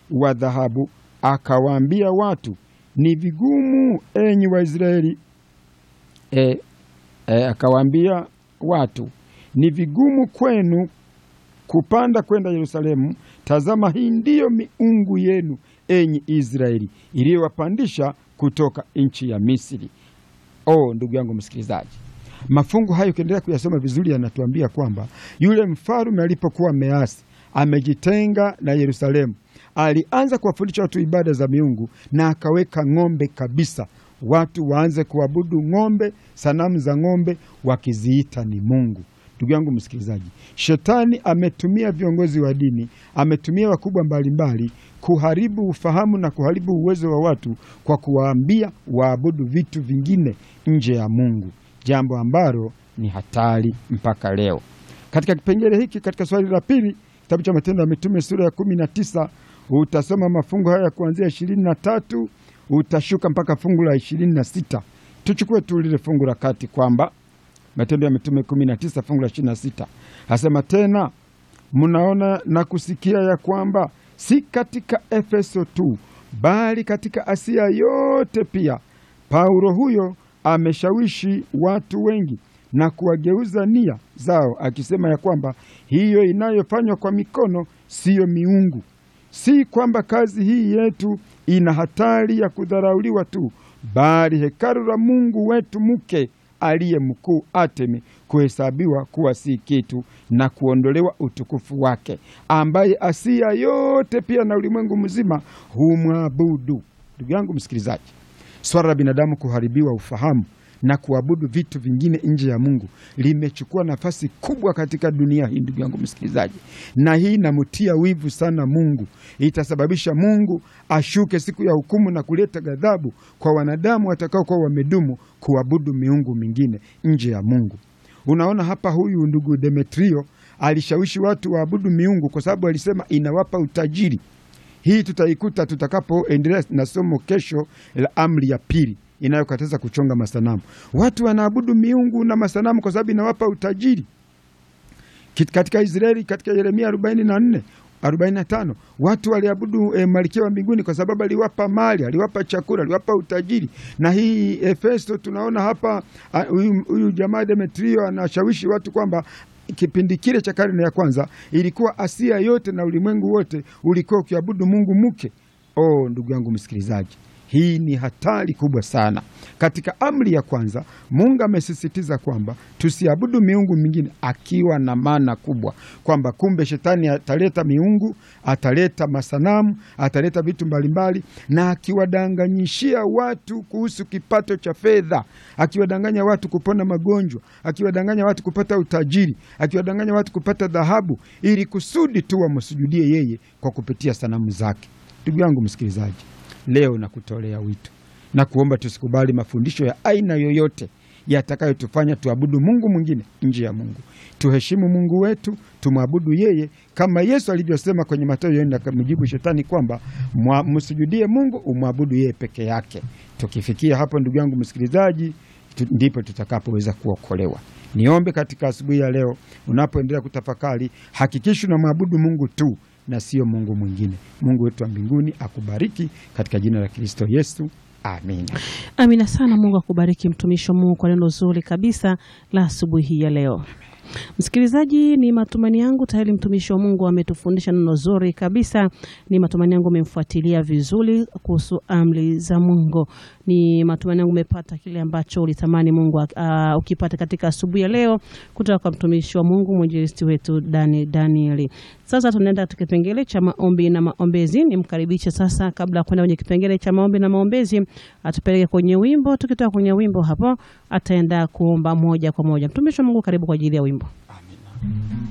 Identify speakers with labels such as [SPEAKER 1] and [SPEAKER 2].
[SPEAKER 1] wa dhahabu, akawaambia watu, ni vigumu enyi Waisraeli e, e, akawaambia watu, ni vigumu kwenu kupanda kwenda Yerusalemu. Tazama, hii ndiyo miungu yenu enyi Israeli, iliyowapandisha kutoka nchi ya Misri. Oh, ndugu yangu msikilizaji, mafungu hayo ukiendelea kuyasoma vizuri, yanatuambia kwamba yule mfalme alipokuwa ameasi, amejitenga na Yerusalemu, alianza kuwafundisha watu ibada za miungu na akaweka ng'ombe kabisa, watu waanze kuabudu ng'ombe, sanamu za ng'ombe, wakiziita ni Mungu. Ndugu yangu msikilizaji, shetani ametumia viongozi wa dini, ametumia wakubwa mbalimbali kuharibu ufahamu na kuharibu uwezo wa watu kwa kuwaambia waabudu vitu vingine nje ya Mungu, jambo ambalo ni hatari mpaka leo. Katika kipengele hiki, katika swali la pili, kitabu cha Matendo ya Mitume sura ya kumi na tisa utasoma mafungu haya kuanzia ishirini na tatu utashuka mpaka fungu la ishirini na sita Tuchukue tu lile fungu la kati kwamba Matendo ya Mitume 19 fungu la 26 asema tena, mnaona na kusikia ya kwamba si katika Efeso tu bali katika Asia yote pia Paulo huyo ameshawishi watu wengi na kuwageuza nia zao, akisema ya kwamba hiyo inayofanywa kwa mikono siyo miungu. Si kwamba kazi hii yetu ina hatari ya kudharauliwa tu, bali hekalu la Mungu wetu mke aliye mkuu Atemi kuhesabiwa kuwa si kitu na kuondolewa utukufu wake, ambaye Asia yote pia na ulimwengu mzima humwabudu. Ndugu yangu msikilizaji, swala la binadamu kuharibiwa ufahamu na kuabudu vitu vingine nje ya Mungu limechukua nafasi kubwa katika dunia hii, ndugu yangu msikilizaji, na hii inamtia wivu sana Mungu. Itasababisha Mungu ashuke siku ya hukumu na kuleta ghadhabu kwa wanadamu watakaokuwa wamedumu kuabudu miungu mingine nje ya Mungu. Unaona hapa, huyu ndugu Demetrio alishawishi watu waabudu miungu kwa sababu alisema inawapa utajiri. Hii tutaikuta tutakapoendelea na somo kesho la amri ya pili inayokataza kuchonga masanamu. Watu wanaabudu miungu na masanamu kwa sababu inawapa utajiri. Katika Israeli, katika Yeremia 44 45 watu waliabudu e, malkia wa mbinguni kwa sababu aliwapa mali, aliwapa chakula, aliwapa utajiri. Na hii Efeso tunaona hapa huyu jamaa Demetrio anashawishi watu kwamba kipindi kile cha karne ya kwanza ilikuwa Asia yote na ulimwengu wote ulikuwa ukiabudu mungu mke. Oh, ndugu yangu msikilizaji, hii ni hatari kubwa sana. Katika amri ya kwanza Mungu amesisitiza kwamba tusiabudu miungu mingine, akiwa na maana kubwa kwamba kumbe shetani ataleta miungu, ataleta masanamu, ataleta vitu mbalimbali, na akiwadanganyishia watu kuhusu kipato cha fedha, akiwadanganya watu kupona magonjwa, akiwadanganya watu kupata utajiri, akiwadanganya watu kupata dhahabu, ili kusudi tu wamsujudie yeye kwa kupitia sanamu zake. Ndugu yangu msikilizaji, Leo nakutolea wito na kuomba tusikubali mafundisho ya aina yoyote yatakayotufanya tuabudu Mungu mwingine nje ya Mungu. Tuheshimu Mungu wetu, tumwabudu yeye kama Yesu alivyosema kwenye Mathayo nne, akamjibu shetani kwamba msujudie Mungu, umwabudu yeye peke yake. Tukifikia hapo, ndugu yangu msikilizaji, ndipo tutakapoweza kuokolewa. Niombe katika asubuhi ya leo, unapoendelea kutafakari, hakikisha unamwabudu Mungu tu na sio Mungu mwingine. Mungu wetu wa mbinguni akubariki katika jina la Kristo Yesu, amina.
[SPEAKER 2] Amina sana. Mungu akubariki mtumishi wa Mungu kwa neno zuri kabisa la asubuhi hii ya leo. Msikilizaji, ni matumaini yangu tayari mtumishi wa Mungu ametufundisha neno zuri kabisa. Ni matumaini yangu umemfuatilia vizuri kuhusu amri za Mungu. Ni matumaini yangu umepata kile ambacho ulitamani Mungu uh, ukipata katika asubuhi ya leo kutoka kwa mtumishi wa Mungu mwinjilisti wetu Dani Danieli. Sasa tunaenda katika kipengele cha maombi na maombezi. Nimkaribishe sasa, kabla ya kwenda kwenye kipengele cha maombi na maombezi, atupeleke kwenye wimbo. Tukitoka kwenye wimbo hapo, ataenda kuomba moja kwa moja. Mtumishi wa Mungu, karibu kwa ajili ya wimbo.
[SPEAKER 1] Amina.